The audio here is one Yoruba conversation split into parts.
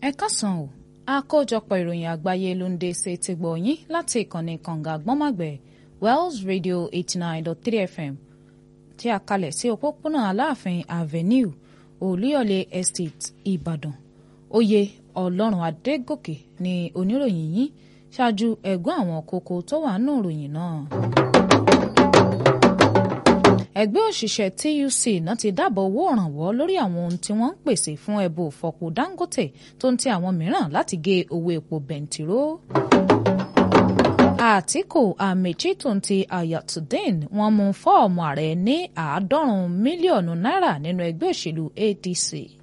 ẹ kásán o àkójọpọ̀ ìròyìn àgbáyé ló ń dé ṣe ti gbọ̀ yín láti ìkànnì kànga gbọ́màgbẹ̀ Wells Radio eighty nine dot three FM tí a kalẹ̀ sí òpópónà Aláàfin Avenue Olúyọ̀lé Estate Ìbàdàn oyè Ọlọ́run Adégòkè ni oníròyìn yín ṣáájú ẹ̀gbọ́n àwọn kókó tó wà nù ìròyìn náà ẹgbẹ́ òṣìṣẹ́ TUC náà ti dábọ̀ owó ìrànwọ́ lórí àwọn ohun tí wọ́n ń pèsè fún ẹbú fọpo Dangote tó ń ti àwọn mìíràn láti gé owó epo bẹntiró. Àtíkù Àmèjì tó ń ti Ayatollah wọ́n mú fọ́ọ̀mù ààrẹ ní àádọ́rùn-ún mílíọ̀nù náírà nínú ẹgbẹ́ òṣèlú ADC.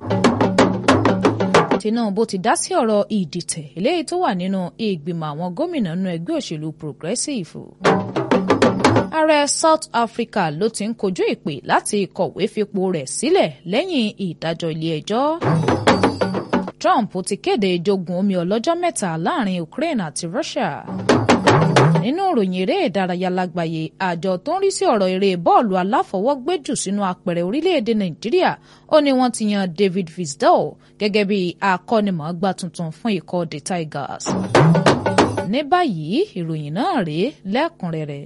Tinubu ti dá sí ọ̀rọ̀ ìdìtẹ̀ eléyìí tó wà nínú ìgbìmọ̀ àwọn gómìnà nínú ẹgbẹ́ òṣèlú Progressive ààrẹ South Africa ló ti ń kojú ìpè láti kọ̀wé fipò rẹ̀ sílẹ̀ lẹ́yìn ìdájọ́ ilé-ẹjọ́. Trump ti kéde jogun omi ọlọ́jọ́ mẹ́ta láàrin Ukraine àti Russia. nínú ìròyìn eré ìdárayá lágbàáyé àjọ tó ń rí sí ọ̀rọ̀ eré bọ́ọ̀lù aláfọwọ́gbẹ́jù sínú apẹ̀rẹ̀ orílẹ̀-èdè Nàìjíríà ó ní wọ́n ti yan David Fisdale gẹ́gẹ́ bí akọ́nimọ̀ọ́gbá tuntun fún ikọ̀ The Tigers. ní báyìí ìròyìn náà rèé lẹ́kùnrẹ́rẹ́.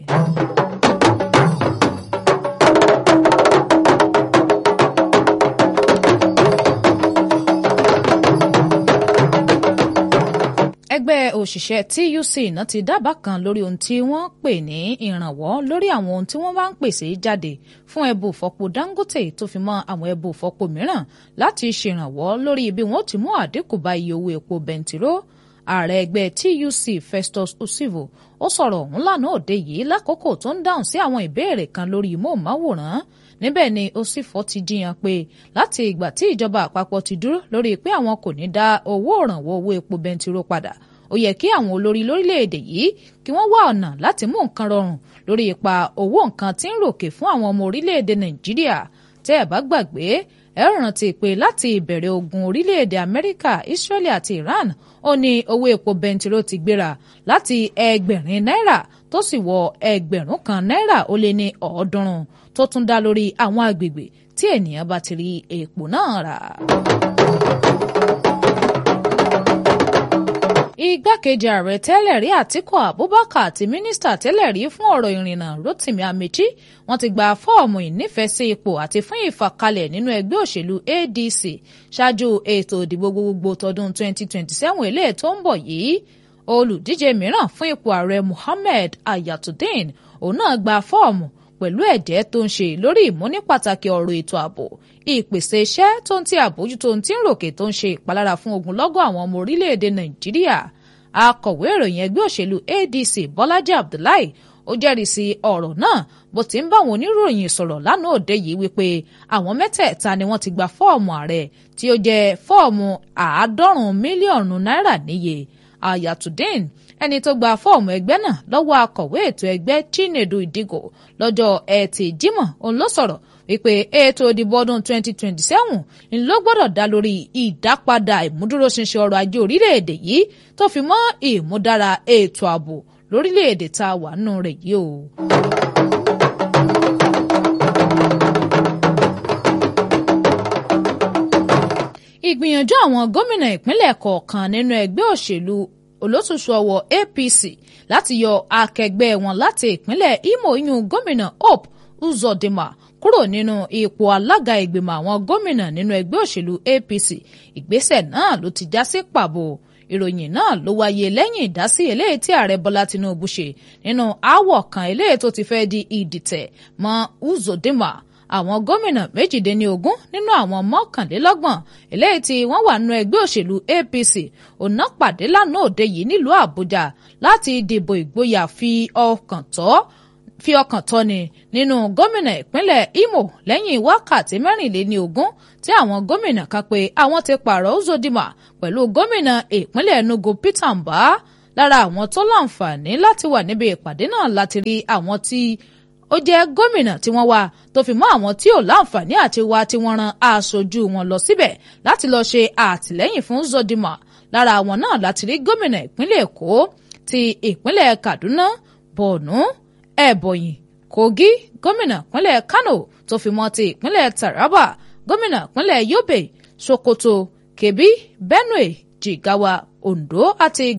ẹgbẹ́ òṣìṣẹ́ TUC náà ti dábàá kan lórí ohun tí wọ́n pè ní ìrànwọ́ lórí àwọn ohun tí wọ́n bá ń pèsè jáde fún ẹbù fọpo Dangote tó fi mọ́ àwọn ẹbù fọpo mìíràn láti ṣèrànwọ́ lórí bí wọ́n ti mú àdínkù bá iye owó epo bẹntiró ààrẹ ẹgbẹ́ TUC Festus Osivo ó sọ̀rọ̀ ọ̀hún lánàá òde yìí lákòókò tó ń dáhùn sí àwọn ìbéèrè kan lórí móhùnmáwòrán níbẹ̀ ni Osifo ti jiyàn pé láti ìgbà tí ìjọba àpapọ̀ ti dúró lórí pé àwọn kò ní dá owó òrànwọ́ owó epo bẹntiró padà ó yẹ kí àwọn olórí lórílẹ̀‐èdè yìí kí wọ́n wá ọ̀nà láti mú nǹkan rọrùn lórí ipa owó nǹkan tí ń ròkè fún àwọn ọmọ orílẹ̀‐èdè Nàìjíríà tẹ́ ẹ̀ bá gbàgbé ẹ rántí pé láti ìbẹ̀rẹ̀ ogun orílẹ̀‐èdè Amẹ́ríkà Israeli àti Iran ó ní owó epo bẹntiró ti gbéra láti ẹgbẹ̀rin náírà tó sì wọ ẹgbẹ̀rún kan náírà ó lé ní ọ̀ọ́dúnrún tó tún dá lórí àwọn agbègbè tí ènìyàn bá ti rí epo náà rà. igbákejì ààrẹ tẹ́lẹ̀ rí àtíkù abubakar àti mínísítà tẹ́lẹ̀ rí fún ọ̀rọ̀ ìrìnnà rotimi amechi wọ́n ti gba fọ́ọ̀mù ìnífẹ̀ẹ́sí ipò àti fún ìfàkalẹ̀ nínú ẹgbẹ́ òṣèlú adc ṣáájú ètò ìdìbò gbogbogbò tọdún 2027 eléyìí tó ń bọ̀ yìí olùdíje mìíràn fún ipò ààrẹ muhammed ayatollah òun náà gba fọ́ọ̀mù pẹ̀lú ẹ̀jẹ́ tó ń ṣe lórí ìmúnípàtàkì ọ̀rọ̀ ètò ààbò ìpèsè iṣẹ́ tó ń ti àbójútó ń tí ń ròkè tó ń ṣe ìpalára fún ogunlọ́gọ̀ àwọn ọmọ orílẹ̀-èdè nàìjíríà akọ̀wé ìròyìn ẹgbẹ́ òṣèlú adc bọ́lájí abdullahi ó jẹ́rìí sí ọ̀rọ̀ náà bó ti ń bá àwọn oníròyìn sọ̀rọ̀ lánàá òde yìí wípé àwọn mẹ́tẹ̀ẹ̀ta ni wọ́n ti gba fọ́ọ̀mù ààrẹ tí ó jẹ́ fọ́ọ̀mù àádọ́rùn-ún mílíọ̀nù náírà níye ayatollah ẹni tó gba fọ́ọ̀mù ẹgbẹ́ náà lọ́wọ́ akọ̀wé ètò ẹgbẹ́ chinedu idigo lọ́jọ́ ẹtì jímọ̀ òun ló sọ̀rọ̀ wípé ètò ìdìbò ọdún 2027 ni ló gbọ́dọ̀ dá lórí ìdápadà ìmúdúróṣinṣin ọrọ̀ ajé orílẹ̀-èdè yìí tó fi mọ́ ìmúdára ètò ààbò lórílẹ̀-èdè tá a wà nù rẹ̀ yìí o. ìgbìyànjú àwọn gómìnà ìpínlẹ̀ kọ̀ọ̀kan nínú ẹgbẹ́ òṣèlú olóṣooṣù ọwọ́ APC láti yọ akẹgbẹ́ wọn láti ìpínlẹ̀ Imo yún gómìnà Hope Uzodinma kúrò nínú ipò alága ìgbìmọ̀ àwọn gómìnà nínú ẹgbẹ́ òṣèlú APC ìgbésẹ̀ náà ló ti já sí pàbó ìròyìn náà ló wáyé lẹ́yìn ìdásí eléyìí tí ààrẹ Bọ́lá Tinubu ṣe nínú aáwọ̀ kan eléyìí tó ti fẹ́ di ìdìtẹ̀ mọ́ Uzodinma àwọn gómìnà méjìdínlógún nínú àwọn mọ́kànlélọ́gbọ̀n eléyìí tí wọ́n wà nínú ẹgbẹ́ òṣèlú APC ọ̀nà pàdé lánàá òde yìí nílùú Àbújá láti dìbò ìgboyà fi ọkàn tọ́ fi ọkàn tọ́ni nínú gómìnà ìpínlẹ̀ Imo lẹ́yìn wákàtí mẹ́rìnléníogún tí àwọn gómìnà kan pé àwọn ti pààrọ̀ Uzodinma pẹ̀lú gómìnà ìpínlẹ̀ Enugu Peter Mbah lára àwọn tó láǹfààní láti wà níbi ìpàdé náà láti rí àwọn tí ó jẹ́ gómìnà tí wọ́n wá tó fi mọ́ àwọn tí ò láǹfààní àti wá tí wọ́n ran aṣojú wọn lọ síbẹ̀ láti lọ́ọ́ ṣe àtìlẹ́yìn fún Uzodinma lára àwọn náà láti rí gómìnà ìpínlẹ̀ Èkó ti ìpínlẹ̀ Kaduna Borno Ebonyi Kogi gómìnà ìpínlẹ̀ Kano tó fi mọ́ ti ìpínlẹ̀ Taraba gómìnà ìpínlẹ̀ Yobe Sokoto Kebbi Benue Jigawa Ondo àti